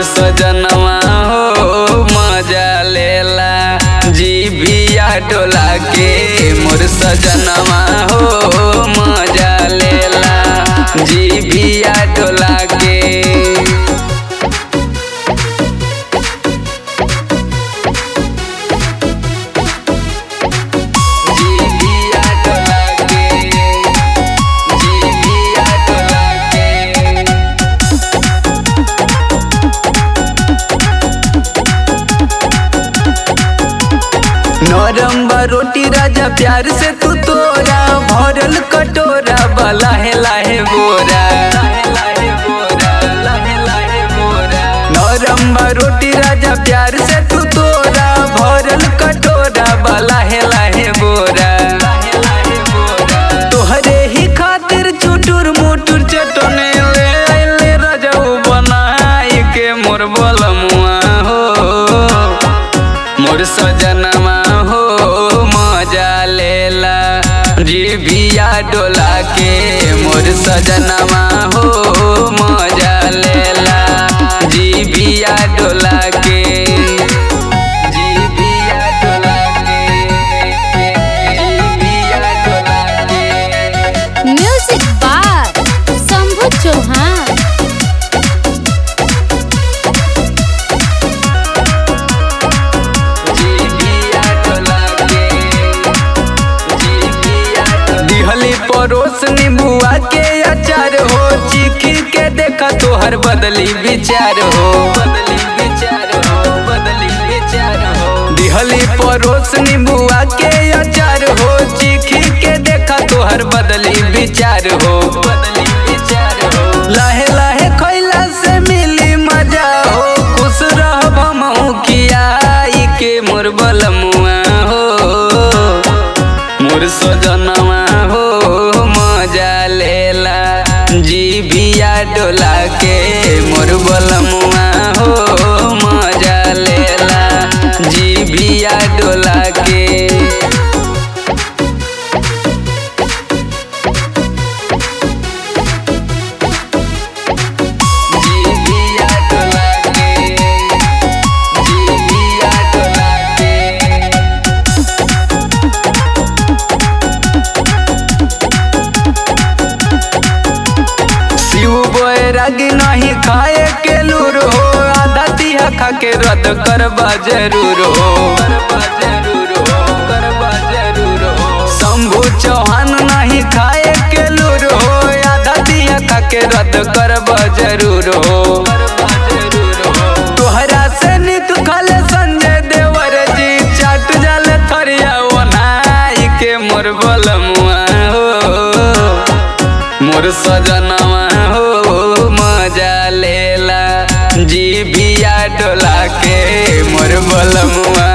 मोर सजनवा हो मजा लेला जी बिया डोला के मोर सजनवा हो मजा लेला जी बिया डोला के जीभिया डोला के जीभिया डोला के नरम बा रोटी राजा प्यार से तू तोरा भरल कटोरा बला है लाहे बोरा नरम बा रोटी राजा प्यार से तू तोरा भरल कटोरा बला है लाहे बोरा तोहरे ही खातिर चुटुर मुटुर चटने ले आइले रजऊ बनाई के मोर बलमुआ हो मोर सजनवा हो मजा लेला जीभिया डोला के मोर सजनवा हो मजा लेला जीभिया डोला के जीभिया डोला के जीभिया डोला के म्यूजिक बार शंभू चौहान जीभिया डोला के जीभिया डोला दिहली परोस नींबुआ के अचार हो चीखी के देखा तोहर बदली विचार हो बदली विचार हो बदली विचार हो दिहली परोस नींबुआ के अचार हो चीखी के देखा तोहर बदली विचार हो बदली विचार हो लाहे लाहे खैला से मिली मजा हो खुश रहब हमहू खियाई के मोर बलमुआ हो मोर सजनवा हो मजा लेला जीभिया डोला के मोर बलमुआ हो मजा लेला जीभिया डोला के जीभिया डोला के जीभिया डोला के शिव बैरागी नहीं खाए के लूर हो आधा तिहा खा के रद्द करबा जरूर हो करबा जरूर हो करबा जरूर हो शंभू चौहान नहीं खाए के लूर हो आधा तिहा खा के रद्द करबा जरूर हो करबा जरूर हो तोहरा से नित खाले संजय देवर जी चाट जाल थरिया ओनाई के मोर बलमुआ हो मोर सजनवा हो मजा लेला जीभिया डोला के मोर बलमुआ